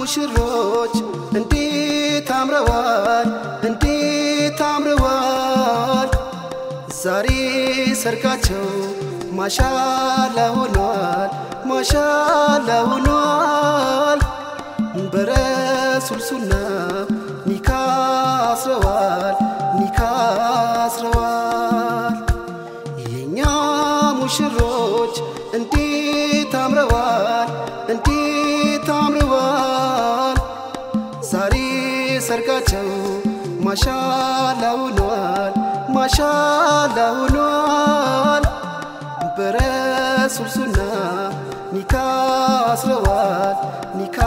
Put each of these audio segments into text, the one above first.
ሙሽሮች እንዴት አምረዋል እንዴት አምረዋል ዛሬ ሰርጋቸው ማሻላ ሆኗል ማሻላ ሆኗል በረሱል ሱና ኒካ አስረዋል ኒካ አስረዋል የኛ ሙሽሮች እንዴት አምረዋል እንዴት አምረዋል ዛሬ ሰርጋቸው ማሻላ ሆኗል ማሻላ ሆኗል በረሱል ሱና ኒካ አስረዋል ኒካ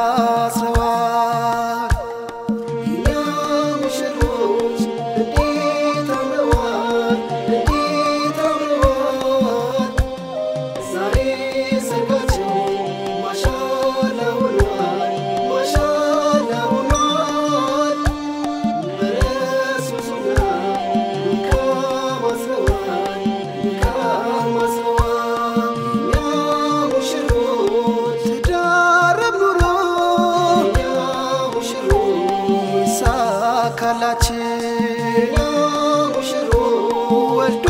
አስረዋል የኛ ሙሽሮች እንዴት አምረዋል እንዴት አምረዋል ዛሬ ሰርጋቸው ማሻላ ሆኗል ማሻላ ሆኗል በረሱል ሱና ኒካ አስረዋል ኒካ አስረዋል የኛ ሙሽሮች ትዳረም ኑሮ የኛ ሙሽሮች ይሳካላችን የኛ ሙሽሮች ወልዶ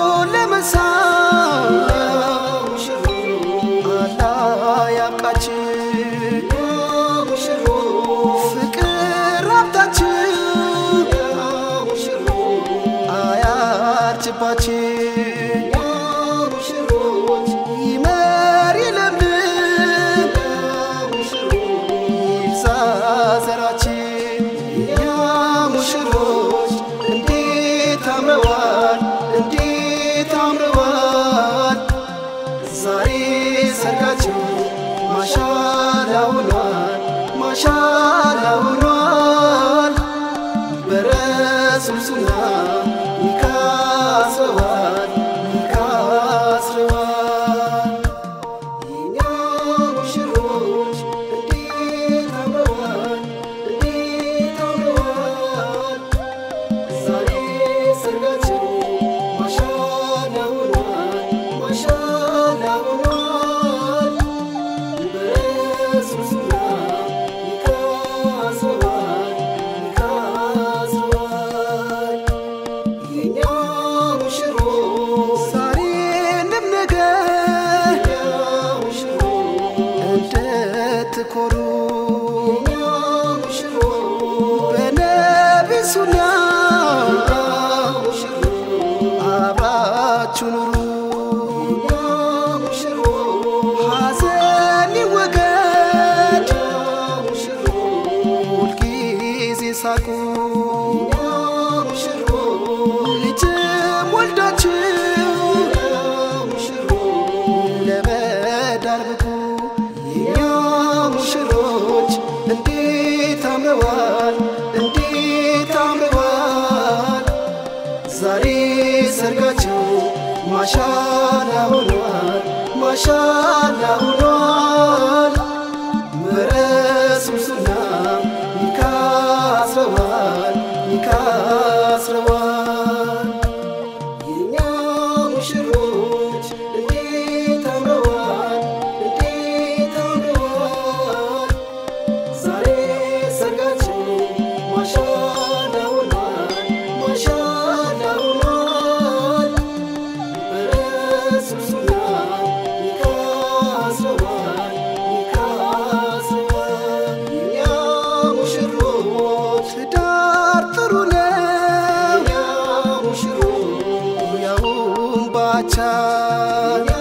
ለመሳም አላህ ያብቃችን ፍቅር ሀብታችን አያርጅባችን ይመር ይለምልም ይብዛ ዘራችን የኛ ሙሽሮች እንዴት አምረዋል እንዴት አምረዋል ዛሬ ሰርጋቸው ማሻላ ሆኗል ማሻላ ሆኗል በረሱል ሱና ኒካ አስረዋል ኒካ አስረዋል የኛ ሙሽሮች እንዴት አምረዋል እንዴት አምረዋል ዛሬ ሰርጋቸው ማሻላ ሆኗል ማሻላ ሆኗል በረሱል ሱና ኒካ አስረዋል ኒካ አስረዋል የኛ ሙሽሮች ዛሬንም ነገ እንድትኮሩ በነቢ ሱና አብራችሁ ኑሩ ሐዘን ይወገድ ሁልጊዜ ሳቁ ልጅም ወልዳችሁ ለመዳር ብቁ የኛ ሙሽሮች እንዴት አምረዋል እንዴት አምረዋል ዛሬ ሰርጋቸው ማሻላ ሆኗል ማሻላ ሆኗል በረሱል ሱና ኒካ አስረዋል ኒካ አስረዋል የኛ ሙሽሮች እንዴት አምረዋል እንዴት አምረዋል ዛሬ ሰርጋቸው ማሻላ ሆኗል ማሻላ ሆኗል በረሱል ሱና ኒካ አስረዋል ኒካ አስረዋል የኛ ሙሽሮች ትዳር ጥሩ ነው ያውም ባቻ